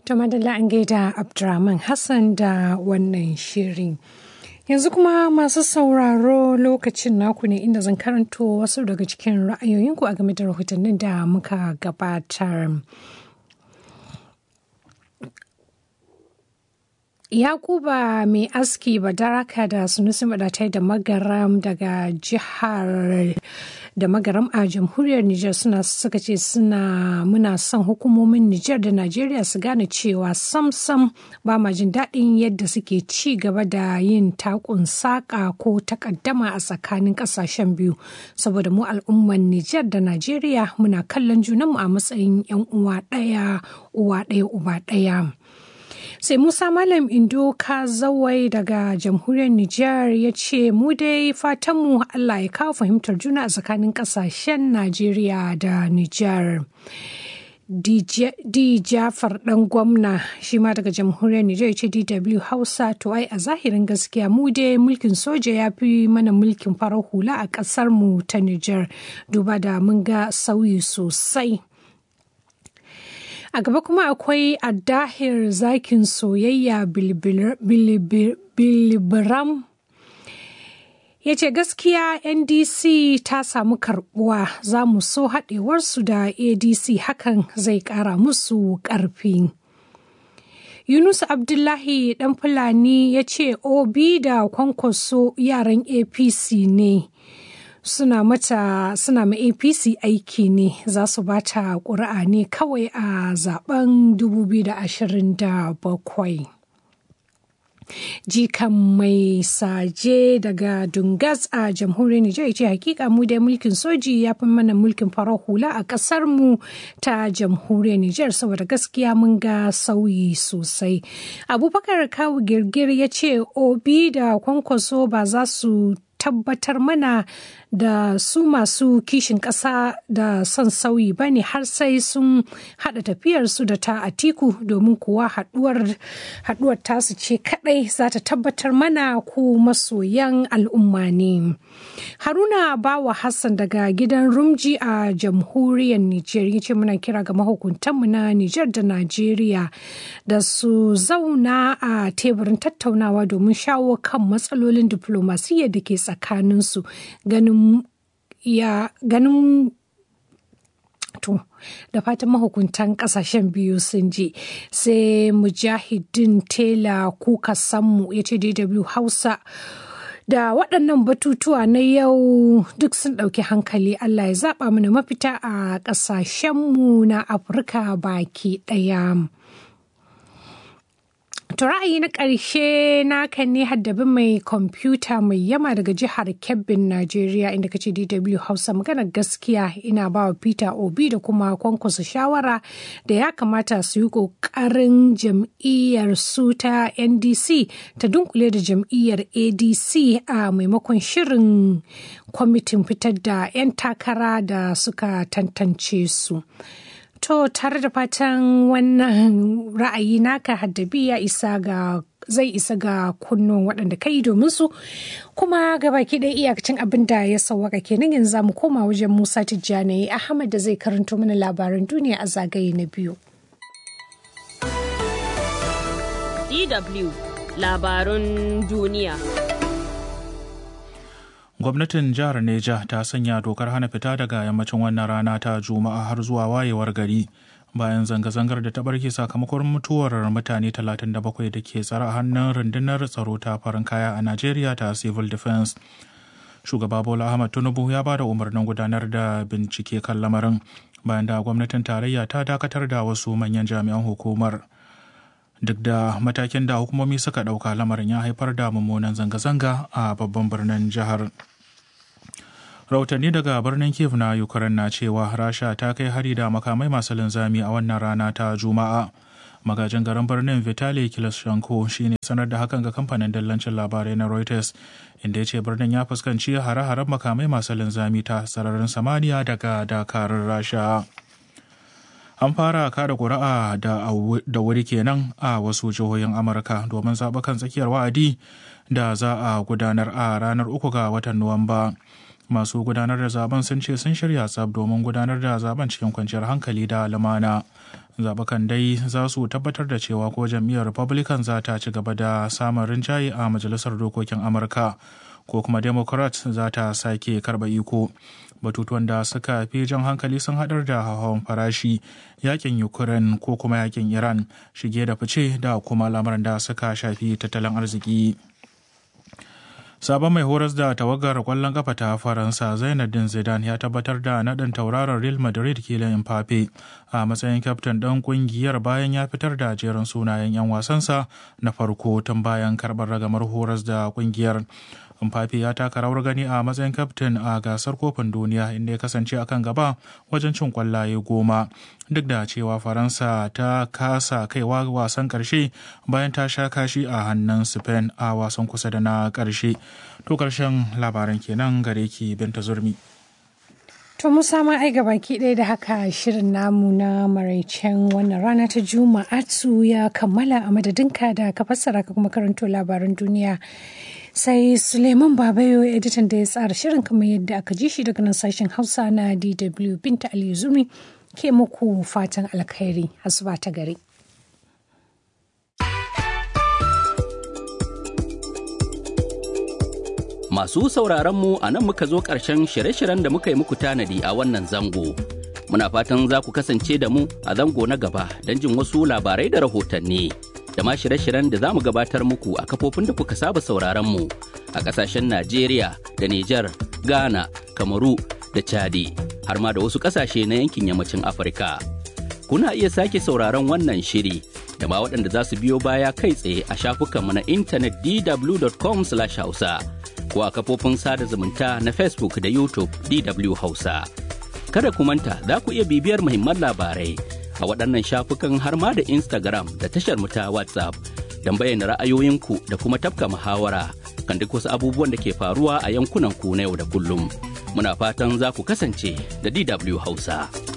To madalla an gaida Abdurrahman Hassan da wannan shirin. Yanzu kuma masu sauraro lokacin naku ne inda zan karanto wasu daga cikin ra'ayoyinku a game da rahotannin da muka gabatar. Yakuba mai aski badaraka da sunusi madatai da magaram daga jihar da magaram a jamhuriyar Nijar suna suka ce suna muna son hukumomin Nijar da Najeriya su gane cewa sam-sam ba ma jin daɗin yadda suke ci gaba da yin takun saƙa ko takaddama a tsakanin ƙasashen biyu saboda mu al'umman Nijar da Najeriya muna kallon junanmu a matsayin 'yan uwa ɗaya uwa ɗaya uba ɗaya. sai musa malam indo ka zawai daga jamhuriyar nijar ya ce mu dai fatanmu allah ya kawo fahimtar juna a tsakanin kasashen najeriya da nijar D. Jafar ɗan gwamna shi ma daga jamhuriyar Nijar ce DW Hausa to ai a zahirin gaskiya mu dai mulkin soja ya fi mana mulkin farar hula a ƙasar mu ta Nijar duba da mun ga sauyi sosai. A gaba kuma akwai addahir zakin soyayya bilibiram ya ce gaskiya ndc ta samu karbuwa za mu so haɗewarsu da adc hakan zai ƙara musu ƙarfi. Yunus Abdullahi ɗan Fulani ya ce obi da kwankwaso yaran APC ne. suna mata suna ma apc aiki ne za su ba ta ƙuri'a ne kawai a zaben 2027 jikan mai saje daga dungas a jamhuriyar nijar ce hakika mu dai mulkin soji ya fi mana mulkin farar hula a kasar mu ta jamhuriyar nijar saboda gaskiya mun ga sauyi sosai abubakar kawu girgir ya ce obi da kwankwaso ba za su tabbatar mana da su masu kishin ƙasa da son sauyi ba ne har sai sun haɗa tafiyarsu da ta atiku domin kuwa haɗuwar tasu ce kaɗai za ta tabbatar mana ku masoyan al'umma ne. Haruna Bawa Hassan daga gidan Rumji a jamhuriyar Nijar ya ce muna kira ga mahukuntanmu na Nijar da Najeriya da su zauna a teburin tattaunawa domin shawo kan matsalolin diflomasiyyar da ke tsakaninsu ganin ya ganin to da fatan mahukuntan kasashen biyu sun je sai mujahidin tela kuka sammu ya ce dw hausa da waɗannan batutuwa na yau duk sun ɗauki hankali Allah ya zaɓa mana mafita a ƙasashenmu na Afirka baki ɗaya. To ra'ayi na ƙarshe naka ne haddabi mai kwamfuta mai yama daga jihar Kebbin, Najeriya inda kace DW Hausa magana gaskiya ina ba wa Peter Obi da kuma kwankwasa shawara da ya kamata su yi ƙoƙarin jam'iyyar su ta NDC ta dunkule da jam'iyyar ADC a maimakon shirin kwamitin fitar da 'yan takara da suka tantance su. To tare da fatan wannan ra'ayi naka haddabi ya isa ga zai isa ga kunnon waɗanda kai domin su kuma gabaki ɗaya iyakacin abin da ya sauwaka kenan yanzu mu koma wajen Musa Tijjani Ahmad da zai karanto mana labaran duniya a zagaye na biyu. DW labarun duniya. gwamnatin jihar neja ta sanya dokar hana fita daga yammacin wannan rana ta juma'a har zuwa wayewar gari bayan zanga-zangar da ta barke sakamakon mutuwar mutane 37 da ke tsare a hannun rundunar tsaro ta farin kaya a najeriya ta civil defense shugaba bola ahmad tinubu ya ba da umarnin gudanar da bincike kan lamarin bayan da gwamnatin tarayya ta dakatar da wasu manyan jami'an hukumar duk da matakin da hukumomi suka ɗauka lamarin ya haifar da mummunan zanga-zanga a babban birnin jihar rahotanni daga birnin kiev na ukraine na cewa rasha ta kai hari da makamai masu linzami a wannan rana ta juma'a magajin garin birnin vitali kiloshenko shine sanar da hakan ga kamfanin dillancin labarai na reuters inda ya ce birnin ya fuskanci hare-haren makamai masu linzami ta sararin samaniya daga dakarun rasha an fara kada kuri'a da wuri kenan a wasu jihohin amurka domin zaɓukan tsakiyar wa'adi da za a gudanar a ranar uku ga watan nuwamba masu gudanar da zaben sun ce sun shirya tsab domin gudanar da zaben cikin kwanciyar hankali da lumana zaɓukan dai za su tabbatar da cewa ko jam'iyyar republican za ta ci gaba da samun rinjaye a majalisar dokokin amurka ko kuma democrat za ta sake karɓa iko batutuwan da suka fi jan hankali sun haɗar da hawan farashi yakin ukraine ko kuma yakin iran shige da fice da kuma lamarin da suka shafi tattalin arziki sabon mai horas da tawagar kwallon kafa ta faransa zainadin zidane ya tabbatar da naɗin tauraron real madrid kilin mbappe a matsayin kyaftin ɗan ƙungiyar bayan ya fitar da jerin sunayen 'yan wasansa na farko tun bayan karɓar ragamar horas da ƙungiyar Mbappe ya taka rawar gani a matsayin kaftin a gasar kofin duniya inda ya kasance akan gaba wajen cin kwallaye goma duk da cewa faransa ta kasa kaiwa wasan karshe bayan ta sha kashi a hannun spain a wasan kusa da na karshe to karshen labaran kenan gare ki binta zurmi To Musa ma ai baki ɗaya da haka shirin namu na maraicen wannan rana ta Juma'atu ya kammala a madadinka da ka fassara ka kuma karanto labaran duniya. Sai Suleiman Babayo editan da ya tsara shirin kamar yadda aka ji shi daga nan sashen Hausa na DW Binta Aliyu Zumi ke muku fatan alkhairi asuba ta gari. Masu sauraron mu a nan muka zo ƙarshen shirye-shiryen da muka yi muku tanadi a wannan zango. Muna fatan za ku kasance da mu a zango na gaba don jin wasu labarai da rahotanni. Da ma shirye-shiryen da za mu gabatar muku a kafofin da kuka saba sauraron mu a ƙasashen Najeriya da Nijar, Ghana, Kamaru da Chadi, har ma da wasu ƙasashe na yankin yammacin Afirka. Kuna iya sake sauraron wannan shiri da ma waɗanda za su biyo baya kai tsaye a shafukanmu na intanet dw.com/hausa. ko a kafofin sada zumunta na Facebook da YouTube DW Hausa. Kada ku manta za ku iya bibiyar muhimman labarai a waɗannan shafukan har ma da Instagram da tashar mu ta WhatsApp don bayyana ra'ayoyinku da kuma tafka muhawara kan duk wasu abubuwan da ke faruwa a yankunan ku na yau da kullum. Muna fatan za ku kasance da DW Hausa.